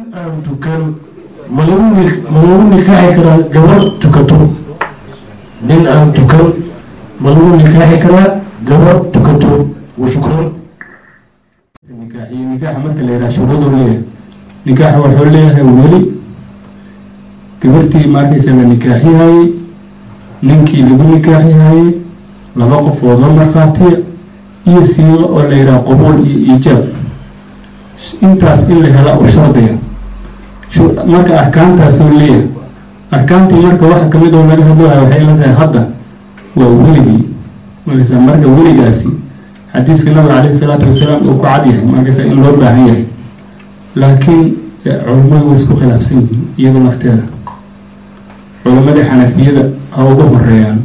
aan tukan ma lagu ni- ma lagu nikaaxi karaa gabar tukato nin aan tukan ma lagu nikaaxi karaa gabar tukato wa shukran nikaaxiyo nikaaxa marka la yidhaha shuruuduu leeyahay nikaaxa wuxuu leeyahay weli gabartii markaysa la nikaaxiyayey ninkii lagu nikaaxiyayey laba qofood la markhaatiya iyo siiqo oo la yidhaha qabuul iyo iijaab intaas in la hela u shardiya Shu- marka arkaantaasuu leeyahay arkaantii marka waxa kamid oo laga hadloohay waxay la tahay hadda waa weligii markaysa marka weligaasi xadiiska nabiga caleyhi salaatu wasalaam uu ku cad yahay markaysa in loo baahan yahay laakiin eh, culummadu way isku khilaafsan yihiin iyadoo nafteeda culammada xanafiyada ha ugu horeeyaan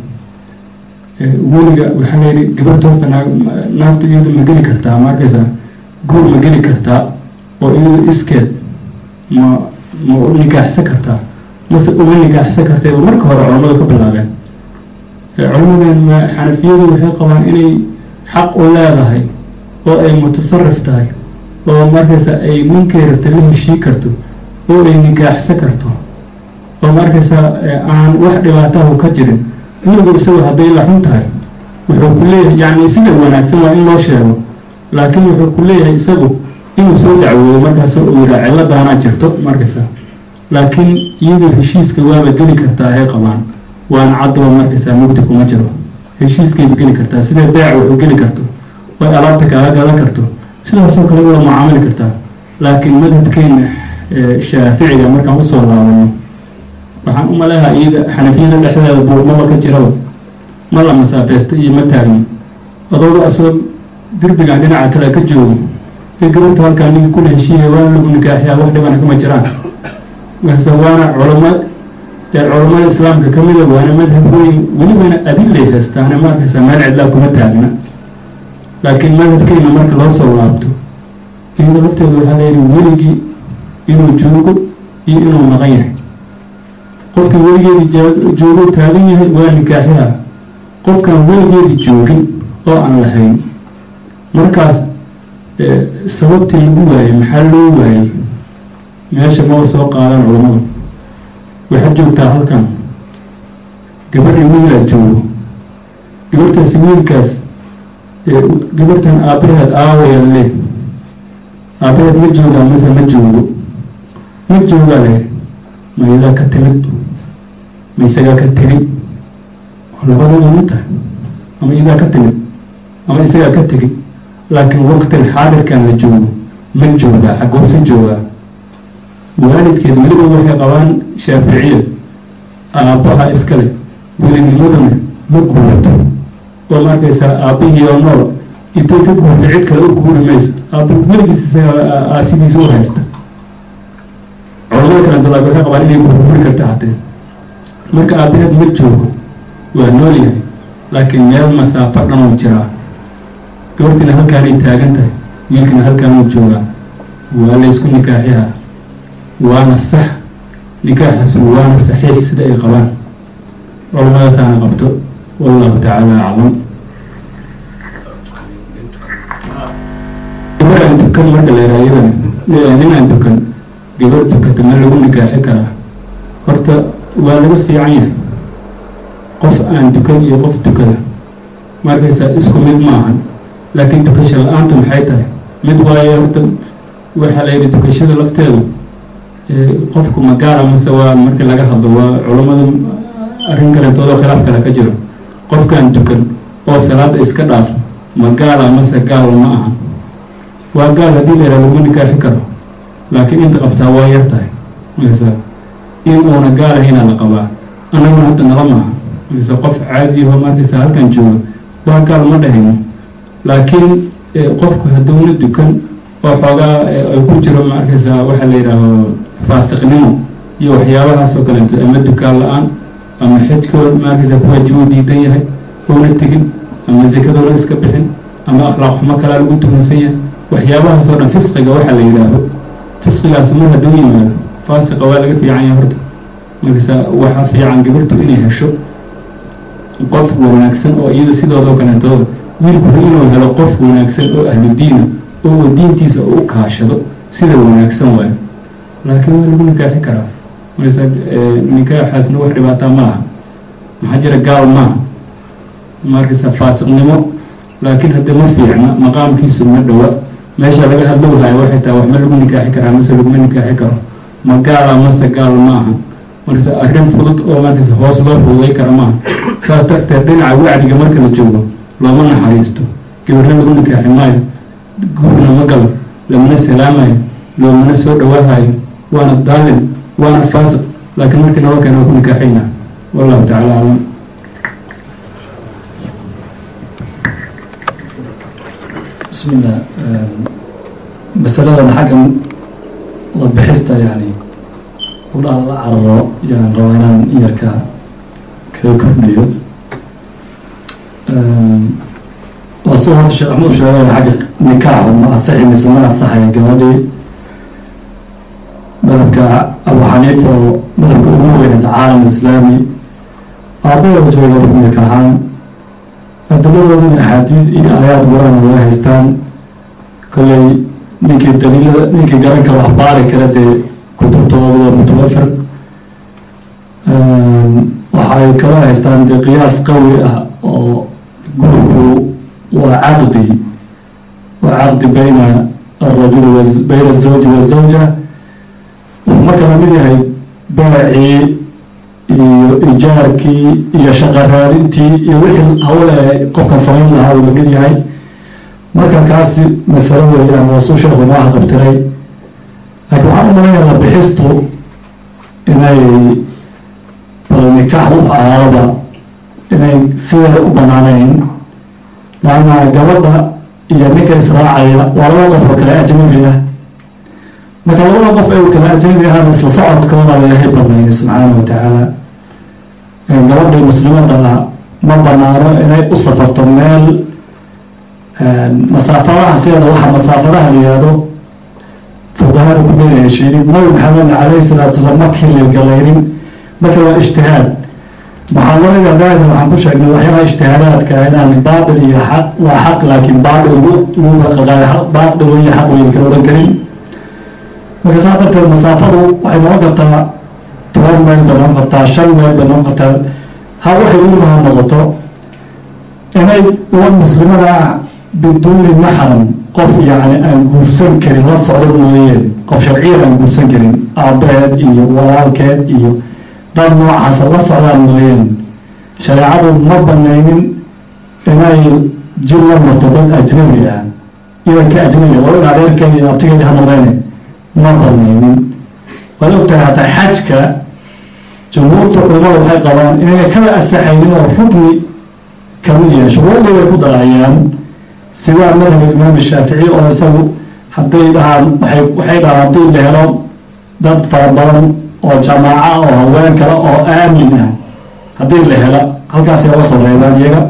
Eh, weliga waxaa la yidhi gabarta horta naag- naagtu iyadu ma geli kartaa markaysa guur ma geli kartaa oo iyadu iskeed ma ma u nikaaxsan kartaa mase uma nikaaxsan kartayba marka hore culammadu ka bilaabeen Eh, culammadan ma- xanafiyadu waxay qabaan inay xaq u leedahay oo ay mutasarif tahay oo markaysa ay ninkay rabta la heshii karto oo ay nikaaxsan karto oo markaysa eh, aan wax dhibaatahu ka jirin weligu isagu hadday la xun tahay wuxuu ku leeyahay yacni sida wanaagsan waa in loo sheego laakiin wuxuu ku leeyahay isagu inuu soo dacwoodo markaas uu yidhaa ciladaanaa jirto markaysa laakiin iyadu heshiiska waaba geli kartaa ay qabaan waana cadoo markaysa mugdi kuma jiro heshiiskayba geli kartaa sida beec wuxuu geli karto way alaabta kaaga gadan karto sidaasoo kale waa mucaamali kartaa laakiin madhabkeena eh, shaaficiga markaan usoo laabano waxaan u maleehaa iyada xanafiyada dhexdeeda buurmaba ka jiraba ma la masaafeysta iyo ma taagno adooga asoo derbigan dhinaca kale ka joogo ee gabarta halkaa ninka kula heshiiyay waana lagu nikaaxiyaa wax dhibana kama jiraan marse waana culamo ee culammada islaamka ka mida waana madhab weyn welibana adilay heestaane markaysa meel cidlaa kuma taagna laakiin madhabkeena marka loo soo laabto iyada lafteeda waxaa layidhi weligii inuu joogo iyo inuu maqan yahay qofka weligeedii jaa- joogo taagan yahay waa nikaaxiha qofkaan weligeedii joogin oo aan lahayn markaas eh, sababtii lagu waayey maxaa loo waayey meesha maba soo qaadan culammadu waxaad joogtaa halkan gabadhii wiilaa joogo gabartaasi wiilkaas eh, gabartan aabbaheed aawaya le aabbaheed ma joogaa mase ma joogo ma joogaa le ma iyadaa ka timid ma isagaa ka tegey labadaba ma tahay ama iyadaa ka timid ama isagaa ka tegey laakiin waqtil xaadirkan la joogo ma joogaa xagoorsi joogaa waalidkeed weliba waxay qabaan shaaficiya aabbaha iskale welinimaduna ma guurto oo markaysaa aabbihii oo nool intay ka guurta cid kale u guuri mayso aabba weligiis isaga aasidiisa u haysta culamada kale dalaag waxay qabaan inay gurguri karta haddee marka aabbaheed ma joogo waa nool yahay laakiin meel masaafo dhan uu jiraa gabartiina halkaanay taagan tahay wiilkina halkaanuu joogaa waa la ysku nikaaxiyaa waana sax nikaaxaas waana saxiix sida ay qabaan culammadaasaana qabto wallahu tacaala aclam gabar aan dukan marka la yidhaha iyadana nin aan dukan gabar dukata ma lagu nikaaxi karaa horta waa laga fiican yahay qof aan dukan iyo qof dukada markaysaa isku mid maahan laakiin dukasho la-aantu maxay tahay mid waaye horta waxaa la yidhi dukashada lafteedu eh, qofku ma gaara mase waa marka laga hadlo waa culammada arrin kaleetoodoo khilaaf kale ka jiro qofkaan dukan oo salaada iska dhaafo ma gaala mase gaal ma ahan waa gaal haddii la yidhaha laguma nikaaxi karo laakiin inta qabtaa waa yar tahay maysa in uuna gaalahaynaa la qabaa annaguna hadda nala maaha mayse qof caadi oo markaysa halkan jooga waa gaal ma dhahayno laakiin eh, qofku hadduuna dukan oo xoogaa eh, ay ku jiro markaysa waxaa la yidhaaho faasiqnimo iyo waxyaabahaas oo kaleeto ama dukaan la-aan ama xijkood markaysa ku waajibuu diidan yahay oona tegin ama zakadoona iska bixin ama akhlaaq xumo kalaa lagu tuhunsan yahay waxyaabahaas oo dhan fisqiga waxaa la yidhaaho fisqigaas mar hadduu yimaado faasiqa waa laga fiican yahay horta markaysa waxaa fiican gabartu inay hesho qof wanaagsan oo iyada sidoodoo kaleetooda wiilkuna inuu helo qof wanaagsan oo ahlu diina oo diintiisa u kaashado sida wanaagsan waayo laakiin waa lagu nikaaxi karaa marsa nikaaxaasna wax dhibaataa ma laha maxaa jira gaal maaha markaysa faasiqnimo laakiin haddii ma fiicna maqaamkiisu ma dhowa meesha laga hadlowhayo waxay tahay wax ma lagu nikaaxi karaa mase laguma nikaaxi karo ma gaala mase gaal ma aha markaysa arrin fudud oo markaysa hoos loo fududay kara maaha saas darteed dhinaca wacdiga marka la joogo looma naxariisto gabarna lagu nikaaxi maayo guurna ma galo lamana salaamayo loomana soo dhawaahayo waana daalin waana faasiq laakiin markii naba keena waa ku nikaaxayna wallahu tacala aclam bismillah masaladan xaggan la bixista yani udhaa la cararo yaan rabaa inaan yarka kaga kordhiyo waa sida horta sheekh axmud sheegay xagga nikaaxu ma asaxi mise ma asaxaya gabadhii madhabka abu xaniifa oo madhabka ugu weynad caalam islaami aabahooda jooga ku nikaaxaan adiladooduna axaadiis iyo aayaad qur-aan laga haystaan kolley ninkii daliilada ninkii garan kara wax baari kara dee kutubtooda waa mutawafir waxay kala haystaan dee qiyaas qawi ah oo gurku waa caqdi waa caqdi bayna alrajuli wa bayna azawji wazawja wuxuu marka lamid yahay beecii iyo ijaarkii iyo shaqa raadintii iyo wixii hawle qofkan samayn lahaa uu lamid yahay marka kaasi masalo weeyaan waa suu sheekhu inoo haqabtiray laakiin waxaan u malaynayaa la bixistu inay bal nikaax wuxu ahaadaba inay sideeda u banaanayn laanna gabadha iyo ninka israacaya waa laba qof oo kale ajnabi ah marka labada qof ee kale ajnabi ahana isla socodkooda ilaahay banaynay subxaana wa tacaala gabadhii muslimada ah ma banaano inay u safarto meel masaafadaha sideeda waxaa masaafadaha la yihahdo fuqahada ku leeyahay heshiinin nabi maxamed calayhi salaatu wasalaam markii la galaynin marka waa ijtihaad muxaadarada daahir waxaan ku sheegnay waxyaalaha ijtihaadaadka inaan baatil iyo xaq waa xaq laakiin baatil lagu lagu kala qaqaayo baatil weeye xaq weyn kala oran karin marka saa darteed masaafadu waxay noqon kartaa toban meel bay noqon kartaa shan meel bay noqon kartaa ha waxay ugu maha noqoto inay uwan muslimada ah biduuni maxram qof yacni aan guursan karin la socdo mooyeen qof sharciyan aan guursan karin aabeed iyo walaalkeed iyo dad noocaasa la socdaan mooyeen shareecadu ma banaynin inay jir la marto dad ajnabi ah idanka ajnabi walo in adeerkeedi iyo abtigeedi ha noqdeene ma banaynin waad ogtahay hataa xajka jumhuurta culimada waxay qabaan inayna kala asaxaynin oo rukni kamid yahay shuruudii bay ku darayaan sidaa madhab imaam shaafici oo isagu hadday dhahaan waay waxay dhahaan haddii la helo dad fara badan oo jamaaca oo haween kale oo aamin ah haddii la hela halkaasay oga soo reebaan iyaga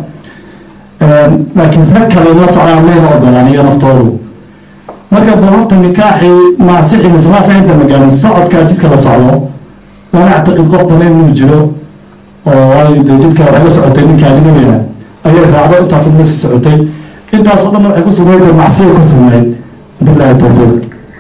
laakiin rag kale la socdaan mayna ogolaan iyo naftoodu marka balorta nikaaxii maasixi mise maasixinta magaalin socodkaa jidka la socdo waana actiqid qof badan inuu jiro oo waayo dee jidka waxay la socotay ninka ajnabiga ayay raacdo intaas la sii socotay intaas oo dhan waxay ku sugnayd macsiya ku sugnayd bilahi towfiiq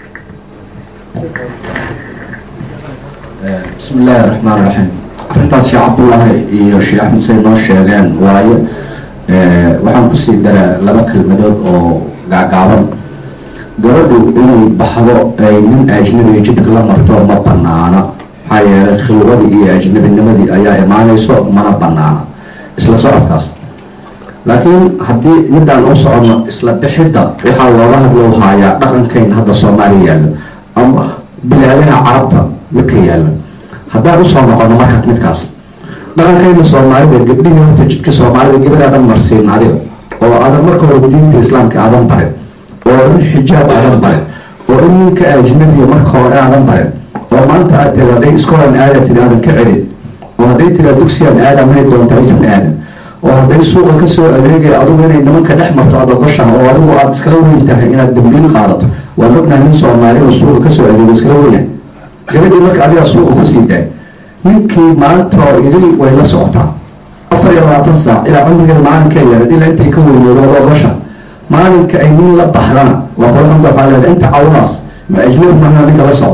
bismi illaahi raxmaan raxiim arrintaas sheekh cabdullaahi iyo sheekh axmed say noo sheegeen waayo waxaan kusii daraa laba kelmadood oo gaagaaban gabadhu inay baxdo ay nin ajnabiga jidka la marto ma banaana maxaa yeelay khilwadii iyo ajnabinimadii ayaa imaanayso mana banaana isla socodkaas laakiin haddii midaan u socono isla bixidda waxaa looga hadlo haayaa dhaqankayn hadda soomaaliya yaallo ama bilaadaha carabta midka yaallo haddaan usoo noqono marka midkaas dhaqankayna soomaalida gabdhihii horta jidka soomaalida gabar aadan marsiin adiga oo aadan marka hore diinta islaamka aadan barin oo in xijaab aadan barin oo in ninka ajnabiya marka hore aadan barin oo maanta aad tiri hadday iskoolan aada tiri aadan ka celin oo hadday tiri dugsiyan aada may doonto aysan aadan oo hadday suuqa kasoo adeegay adigu inay nimanka dhex marto aad ogoshaha oo adigu aad iskala weyn tahay inaad dambiil qaadato waan ognahay nin soomaali oo suuqa kasoo adeego iskala weynahay gabadhii marka adigaa suuqa kusii daay ninkii maanta oo idil way la socotaa afar iyo labaatan saac ilaa cumrigeeda maalinka yeelan ilaa intay ka weynoodo ad ogosha maalinka ay nin la baxdana waa qolxamda waxaa leeda inta cawdaas ma ajnabi mahna ninka la socdo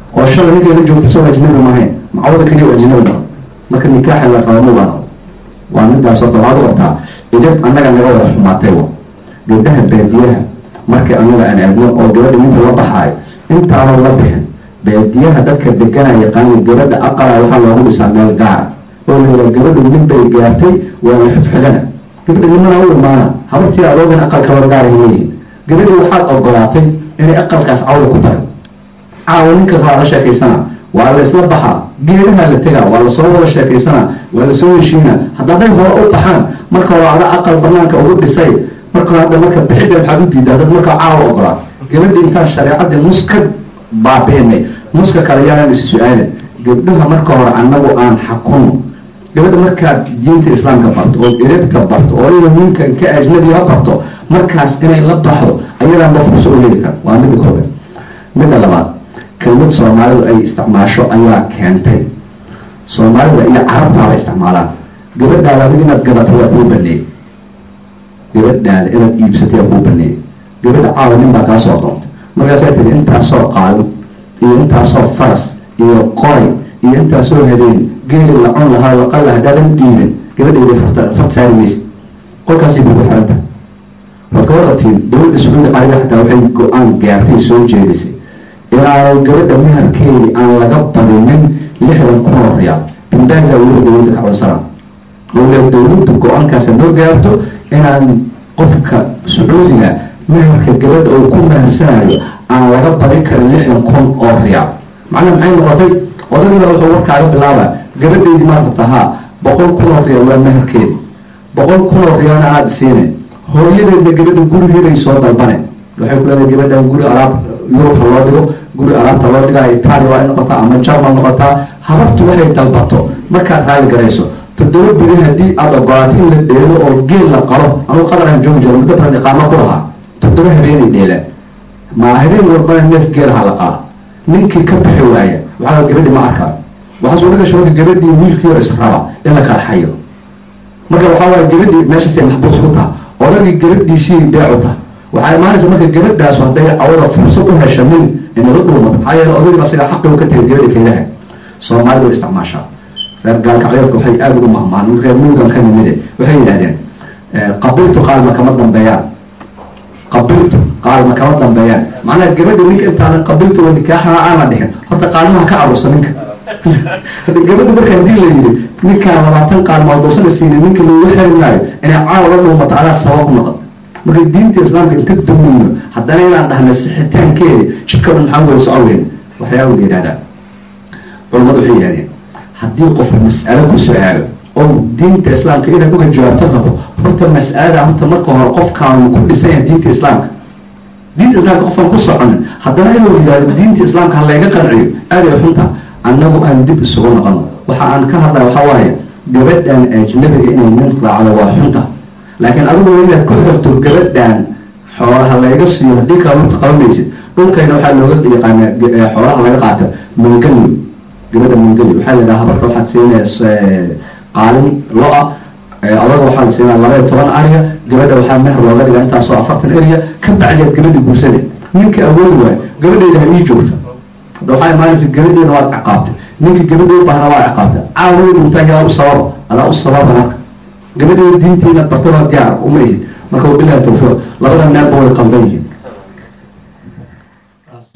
oo shalay ninka la joogta soo ajnabi maahayn macawada keliya oo ajnabi noqon marka nikaaxa la qaba ma baa noqon waa midaas horta waxaad u qabtaa idab annaga naga wada xumaatay wa gabdhaha baadiyaha markii annaga aan aadno oo gabadha ninka la baxaayo intaana la bixin baadiyaha dadka degana yaqaana gabadha aqala waxaa loogu dhisaa meel gaara oo layidhaha gabadhu nin bay gaartay waa la xudxudana gabadha nimana u imaana habartii adoogan aqalka wargaara leeyihin gabadhi waxaad ogolaatay inay aqalkaas cawda ku tahay caawa ninka waa la sheekaysana waa la isla baxaa geedaha la tegaa waa lasoo wada sheekaysana waa lasoo heshiina hadda hadday hore u baxaan marka hore ada aqal banaanka ugu dhisay marka hadda marka bixidha maxaad u diidaa dad marka caawa ogolaa gabadhi intaan shareecadii muska baabiinay muska kale yaanaan isi su-aalin gabdhaha marka hore annagu aan xakuno gabadha markaad diinta islaamka barto oo erabta barto oo ina ninkan ka ajnabiga barto markaas inay la baxdo ayadaa ma furso u heli kara waa midda koobaad midda labaad kelmad soomaalidu ay isticmaasho ayaa keentay soomaalida iyo carabtaaba isticmaalaan gabadhaada adig inaad gadato waa kuu baneeyey gabadhaada inaad iibsatay waa kuu baneeyey gabadha caawa nin baa kaa soo doontay markaasaa tiri intaasoo qaalin iyo intaasoo faras iyo qoray iyo intaasoo habeen geeli la cun lahaa laqalla haddaadan dhiibin gabadhayda farta farta saari maysid qolkaasay kugu xiranta waad ka warqabtiin dowladda sacuudi carabiya xataa waxay go-aan gaartay soo jeedisay inaanu gabadha meherkeedii aan laga badinin lixdan kun oo riyaal bimbaza weliba dowladda ka codsana waliba dowladdu go-aankaasa noo gaarto inaan qofka sacuudiga meherka gabadha uu ku mehersanayo aan laga badin karin lixdan kun oo riyaal macnaha maxay noqotay odagina wuxuu warkaaga bilaabaa gabadheydii maad rabtaa haa boqol kun oo riyaal waa meherkeedi boqol kun oo riyaalna aada siine hooyadeedna gabadha gurigeeday soo dalbane waxay ku leedahay gabadhan guri alaab yurubha loo dhigo guri alaabta loo dhigaa itaaliya waa in noqotaa ama jarmal noqotaa habartu waxay dalbato markaad raali garayso toddoba beri haddii aada ogolaato in la dheelo oo geel la qalo anugu qadar aan joogi jiro muddo baran iqaamo ku lahaa toddoba habeenay dheelaan ma habeen warbana neef geelaha la qala ninkii ka bixi waaya waxaa gabadhi ma arkaa waxaa suura gasha marka gabadhii wiilkii oo israba in la kala xayo marka waxaa waaya gabadhii meeshaasay maxbuus ku taha odagii gabadhiisii beecu taha waxaa imaanaysa marka gabadhaas hadday cawada fursad u hesha nin inala dhuumato maxaa yeele odagiiba asiga xaqi u ka tegay gabadha kaylaha soomaalidu way isticmaashaa reer gaalkacyoodka waxay aada ugu mahmaan reer muugan ka nimide waxay yidhahdeen qabiltu qaalma kama dambeeyaan qabiltu qaalma kama dambeeyaan macnaha gabadha ninka intaadan qabiltu wa nikaaxaha aana dhihin horta qaalmaha ka arusa ninka gabadha marka hadii la yidhi ninkaan labaatan qaalmood doosana siinin ninka lagu xeri maayo inay caawa la dhuumato adaa sabab noqon marka diinta islaamka inta dumayno haddana inaan dhahna sixitaankeedi jidka dhan maxaa wada soco weyn waxyaaba la yidhahdaa culamadu waxay yidhahdeen haddii qof mas'alo ku su-aalo oo diinta islaamka inaad uga jawaabto rabo horta mas'alada horta marka hore qofkaanu ku dhisan yahay diinta islaamka diinta islaamka qofkaan ku soconin haddana inuu yidhahdo diinta islaamka ha layga qanciyo aaday xunta annagu aan dib isugu noqono waxa aan ka hadlaya waxaa waaye gabadhan ajnabiga inay nin raacdo waa xunta laakiin adigu inaad ku xirto gabadhan xoolaha layga siiyo haddii kala marta qabanaysid dhulkayna waxaa looga yaqaanaa xoolaha laga qaato mangalyo gabadha mangalyo waxaa la yidhaha habarta waxaad siinaysa qaalin lo-a adaga waxaa la siinaa laba iyo toban ariya gabadha waxaa meher looga dhigaa intaasoo afartan eriya ka bacdeed gabadha guursade ninka awoodi waayo gabadheyda ha ii joogta hadda waxaa imaanaysa gabadheena waad ciqaabtay ninka gabadhee bahna waa ciqaabtay caaway dhuntaa adaa u sababa adaa u sababa marka gabadheeda diinta inaad bartay waa diyaar uma ihid marka wabilahi tawfiiq labada meelba way qaldan yihiin